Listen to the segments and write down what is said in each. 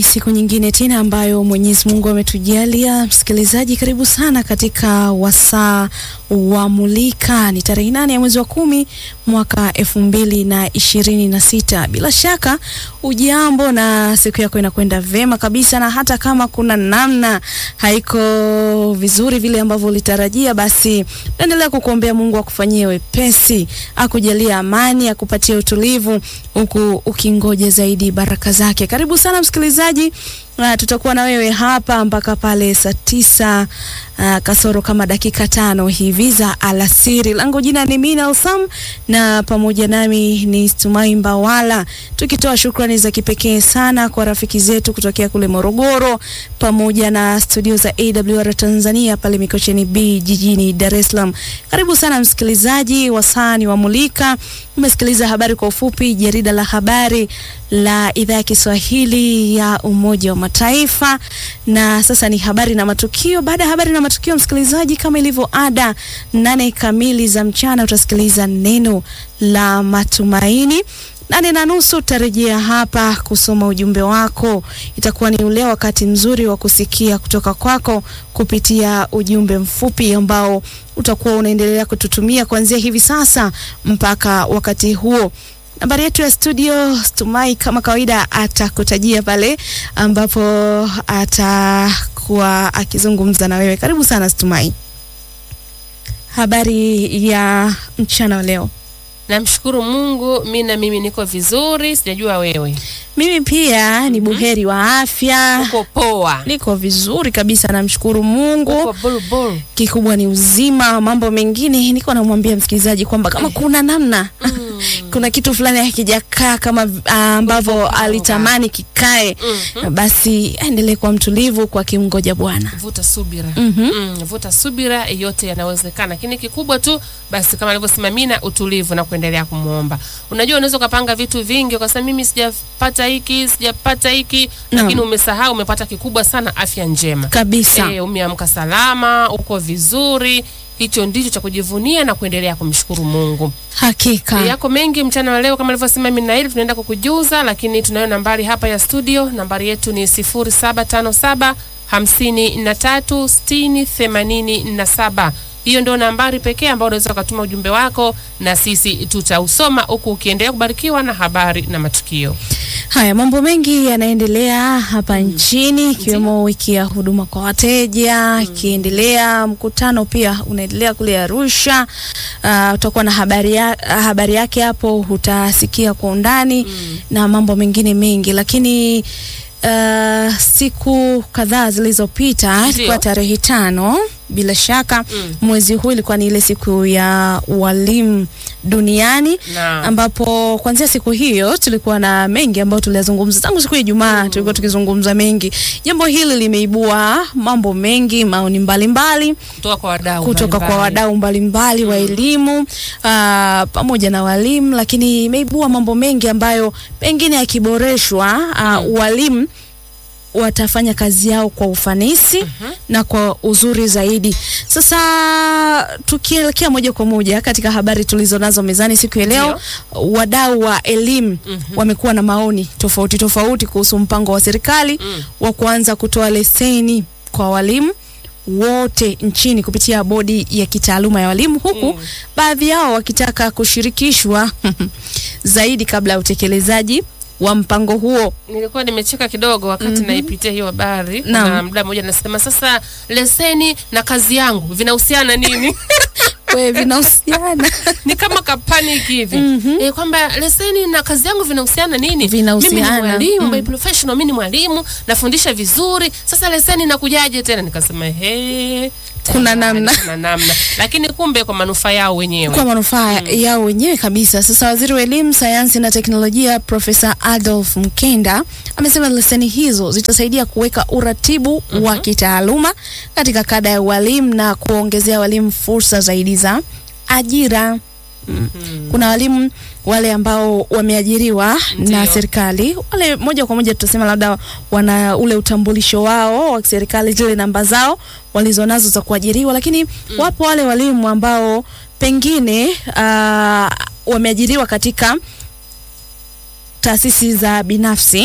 siku nyingine tena ambayo Mwenyezi Mungu ametujalia. Msikilizaji, karibu sana katika wasaa wa Mulika. Ni tarehe nane ya mwezi wa kumi mwaka elfu mbili na ishirini na sita. Bila shaka ujambo na siku yako inakwenda vema kabisa, na hata kama kuna namna haiko vizuri vile ambavyo ulitarajia, basi naendelea kukuombea Mungu akufanyie wepesi, akujalia amani, akupatie utulivu, huku ukingoja zaidi baraka zake. Karibu sana msikilizaji. Uh, tutakuwa na wewe hapa mpaka pale saa tisa uh, kasoro kama dakika tano hivi za alasiri. Langu jina ni Mina Sam na pamoja nami ni Stumai Mbawala, tukitoa shukrani za kipekee sana kwa rafiki zetu kutokea kule Morogoro pamoja na studio za AWR Tanzania pale Mikocheni B jijini Dar es Salaam. Karibu sana msikilizaji, wasani wa Mulika. Umesikiliza habari kwa ufupi, jarida la habari la idhaa ya Kiswahili ya Umoja wa Mataifa, na sasa ni habari na matukio. Baada ya habari na matukio, msikilizaji, kama ilivyo ada, nane kamili za mchana utasikiliza neno la matumaini. Nane na nusu utarejea hapa kusoma ujumbe wako. Itakuwa ni ule wakati mzuri wa kusikia kutoka kwako kupitia ujumbe mfupi ambao utakuwa unaendelea kututumia kuanzia hivi sasa mpaka wakati huo. Nambari yetu ya studio Stumai kama kawaida atakutajia pale ambapo atakuwa akizungumza na wewe. Karibu sana Stumai. Habari ya mchana wa leo? Namshukuru Mungu, mi na mimi niko vizuri, sijajua wewe. Mimi pia ni buheri wa afya, Uko poa? niko vizuri kabisa, namshukuru Mungu. Uko bulbul? Kikubwa ni uzima. Mambo mengine niko namwambia msikilizaji kwamba kama kuna namna kuna kitu fulani hakijakaa kama ah, ambavyo alitamani kikae, basi aendelee kuwa mtulivu kwa kimngoja Bwana. Vuta subira. Mhm. Mm, vuta subira, yote yanawezekana, lakini kikubwa tu basi, kama alivyosema Mina, utulivu na kuendelea kumwomba. Unajua, unaweza ukapanga vitu vingi ukasema mimi sijapata hiki sijapata hiki, Naam. lakini umesahau umepata kikubwa sana, afya njema. Kabisa. E, umeamka salama, uko vizuri. Hicho ndicho cha kujivunia na kuendelea kumshukuru Mungu. Hakika. E, yako mengi mchana wa leo kama alivyosema Minaili, tunaenda kukujuza, lakini tunayo nambari hapa ya studio. Nambari yetu ni 0757 53 60 87. Hiyo ndio nambari pekee ambayo unaweza ukatuma ujumbe wako na sisi tutausoma, huku ukiendelea kubarikiwa na habari na matukio. Haya, mambo mengi yanaendelea hapa nchini ikiwemo wiki ya huduma kwa wateja ikiendelea. Mkutano pia unaendelea kule Arusha. Uh, utakuwa na habari, ya, habari yake hapo, utasikia kwa undani na mambo mengine mengi, lakini uh, siku kadhaa zilizopita Ndio. ilikuwa tarehe tano bila shaka Mm. mwezi huu ilikuwa ni ile siku ya walimu duniani Na ambapo kuanzia siku hiyo tulikuwa na mengi ambayo tuliyazungumza tangu siku ya Ijumaa. Tulikuwa tukizungumza mengi. Jambo hili limeibua mambo mengi, maoni mbalimbali kutoka kwa wadau kutoka kwa mbalimbali. wadau mbalimbali wa elimu aa, pamoja na walimu, lakini imeibua mambo mengi ambayo pengine yakiboreshwa, aa, walimu watafanya kazi yao kwa ufanisi na kwa uzuri zaidi. Sasa tukielekea moja kwa moja katika habari tulizo nazo mezani siku ya leo, wadau wa elimu wamekuwa na maoni tofauti tofauti kuhusu mpango wa serikali wa kuanza kutoa leseni kwa walimu wote nchini kupitia bodi ya kitaaluma ya walimu huku baadhi yao wakitaka kushirikishwa zaidi kabla ya utekelezaji wa mpango huo. Nilikuwa nimecheka kidogo wakati naipitia hiyo habari Naam. na mda mmoja anasema, sasa leseni na kazi yangu vinahusiana nini? Wewe vinahusiana ni kama kapanic hivi e, kwamba leseni na kazi yangu vinahusiana nini? Vinahusiana. Mimi ni mwalimu Mm. by professional, mimi ni mwalimu nafundisha vizuri, sasa leseni nakujaje tena? Nikasema he, Kuna tayari namna. kuna namna, lakini kumbe kwa manufaa yao wenyewe. kwa manufaa yao wenyewe kabisa. Sasa waziri wa elimu, sayansi na teknolojia Profesa Adolf Mkenda amesema leseni hizo zitasaidia kuweka uratibu wa kitaaluma katika kada ya walimu na kuongezea walimu fursa zaidi za ajira. Kuna walimu wale ambao wameajiriwa na Ndio. serikali, wale moja kwa moja tutasema labda wana ule utambulisho wao wa serikali, zile namba zao walizonazo za kuajiriwa, lakini wapo wale walimu ambao pengine uh, wameajiriwa katika taasisi za binafsi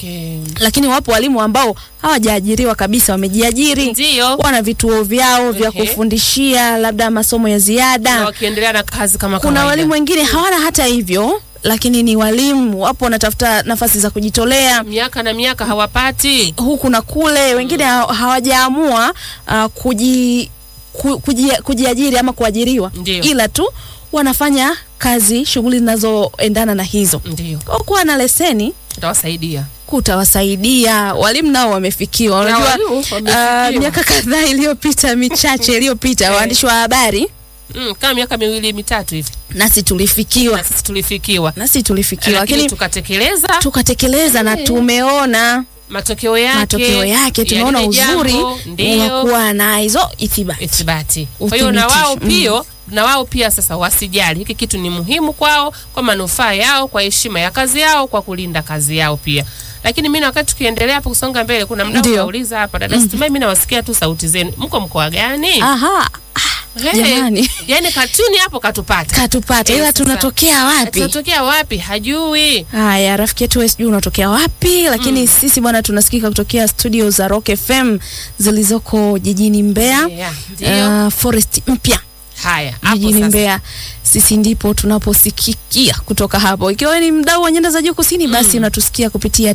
Okay. lakini wapo walimu ambao hawajaajiriwa kabisa, wamejiajiri, Ndio. wana vituo vyao vya Ehe. kufundishia labda masomo ya Na ziada. wakiendelea na kazi kama Kuna kawaida. walimu wengine hawana hata hivyo, lakini ni walimu, wapo wanatafuta nafasi za kujitolea miaka na miaka hawapati. huku na kule, wengine ha- hawajaamua uh, kuji, ku, kuji, kujiajiri ama kuajiriwa, Ndio. ila tu wanafanya kazi, shughuli zinazoendana na hizo. Ndio. Kwa kuwa na leseni Itawasaidia. kutawasaidia walimu nao wamefikiwa. Na Unajua walimu wamefikiwa. uh, miaka kadhaa iliyopita michache iliyopita Eh. waandishi wa habari Mm, kama miaka miwili mitatu hivi nasi tulifikiwa, na sisi tulifikiwa, nasi tulifikiwa, lakini lakini tukatekeleza tukatekeleza na Eh. tumeona matokeo yake. matokeo yake, ya tumeona lile uzuri jambo, wa ndio kuwa na hizo ithibati. ithibati. Kwa hiyo na wao Uthibitisho, pia na wao pia sasa wasijali, hiki kitu ni muhimu kwao, kwa manufaa yao, kwa heshima ya kazi yao, kwa kulinda kazi yao pia. Lakini mimi na wakati tukiendelea hapo kusonga mbele, kuna mdau Ndio. kauliza hapa, dada Situmai, mimi nawasikia tu sauti zenu, mko mkoa gani? Aha, Hey, jamani. yani katuni hapo katupata katupata, Eh, ila sasa. tunatokea wapi? tunatokea wapi? Hajui. Haya, rafiki yetu wewe sijui unatokea wapi, lakini sisi bwana tunasikika kutokea studio za Rock FM zilizoko jijini Mbeya, Yeah, ndio. uh, Forest mpya Haya, hapo jijini sasa. Mbeya. Sisi ndipo tunaposikikia kutoka hapo. Ikiwa ni mdau wa nyanda za juu kusini, basi unatusikia kupitia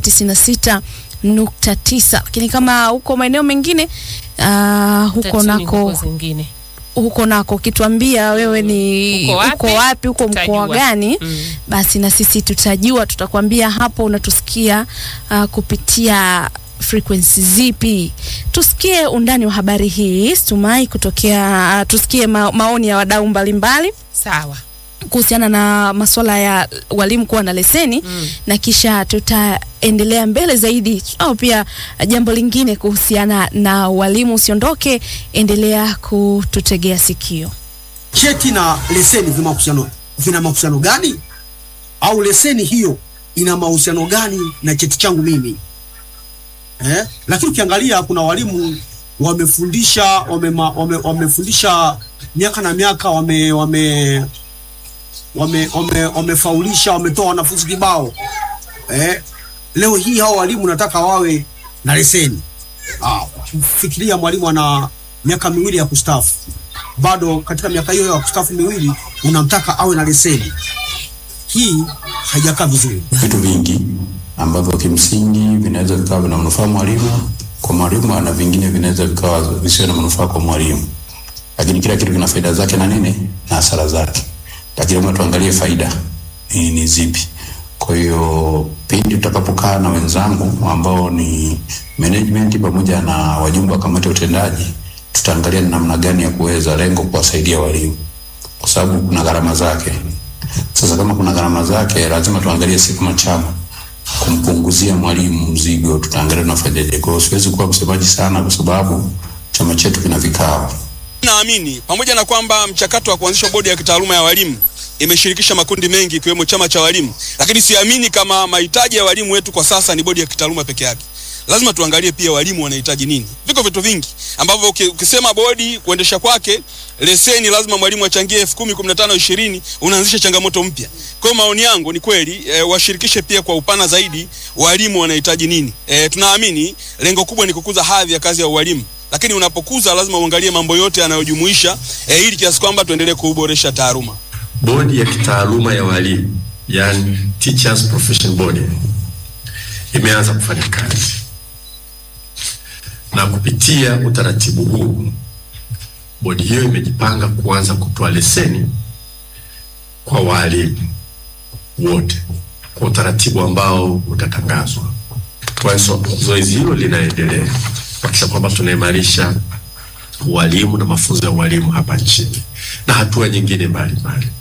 96.9, lakini kama huko maeneo mengine uh, huko Tatuni nako huko zingine. huko nako ukituambia wewe ni Uko wapi? uko wapi, uko mkoa Tutajua. gani, Mm. basi na sisi tutajua, tutakwambia hapo unatusikia uh, kupitia frequency zipi. Tusikie undani wa habari hii Stumai kutokea, uh, tusikie ma maoni ya wadau mbalimbali Sawa. kuhusiana na masuala ya walimu kuwa na leseni Mm. na kisha tutaendelea mbele zaidi au pia jambo lingine kuhusiana na walimu. Usiondoke, endelea kututegea sikio. cheti na leseni vina mahusiano vina mahusiano gani? Au leseni hiyo ina mahusiano gani na cheti changu mimi eh? Lakini ukiangalia kuna walimu wamefundisha wame, wame, wamefundisha miaka na miaka wame wame wame wame wamefaulisha wametoa wanafunzi kibao eh? Leo hii hao walimu nataka wawe na leseni. Ah, fikiria mwalimu ana miaka miwili ya kustaafu bado katika miaka hiyo ya kustaafu miwili unamtaka awe na leseni. Hii haijakaa vizuri. vitu vingi ambavyo kimsingi vinaweza vikawa vina manufaa mwalimu kwa mwalimu na vingine vinaweza vikawa visiwe na manufaa kwa mwalimu, lakini kila kitu kina faida zake na nini na hasara zake, lakini lazima tuangalie faida ni, ni zipi. Kwa hiyo pindi tutakapokaa na wenzangu ambao ni management pamoja na wajumbe wa kamati ya utendaji, tutaangalia ni namna gani ya kuweza lengo kuwasaidia walimu, kwa sababu kuna gharama zake. Sasa kama kuna gharama zake, lazima tuangalie si kama chama kumpunguzia mwalimu mzigo, tutaangalia tunafanyaje. Kwa hiyo siwezi kuwa msemaji sana, kwa sababu chama chetu kina vikao Naamini pamoja na kwamba mchakato wa kuanzisha bodi ya kitaaluma ya walimu imeshirikisha makundi mengi ikiwemo chama cha walimu, lakini siamini kama mahitaji ya walimu wetu kwa sasa ni bodi ya kitaaluma peke yake. Lazima tuangalie pia walimu wanahitaji nini. Viko vitu vingi ambavyo uki- ukisema bodi kuendesha kwake leseni, lazima mwalimu achangie elfu kumi, kumi na tano, ishirini, unaanzisha changamoto mpya. Kwa hiyo maoni yangu ni kweli e, washirikishe pia kwa upana zaidi walimu wanahitaji nini. E, tunaamini lengo kubwa ni kukuza hadhi ya kazi ya ualimu lakini unapokuza lazima uangalie mambo yote yanayojumuisha eh, ili kiasi kwamba tuendelee kuboresha taaluma. Bodi ya kitaaluma ya walimu yani Teachers Profession Board imeanza kufanya kazi, na kupitia utaratibu huu bodi hiyo imejipanga kuanza kutoa leseni kwa walimu wote kwa utaratibu ambao utatangazwa. Kwa hiyo zoezi hilo linaendelea kuhakikisha kwamba tunaimarisha ualimu na mafunzo ya ualimu hapa nchini na hatua nyingine mbalimbali.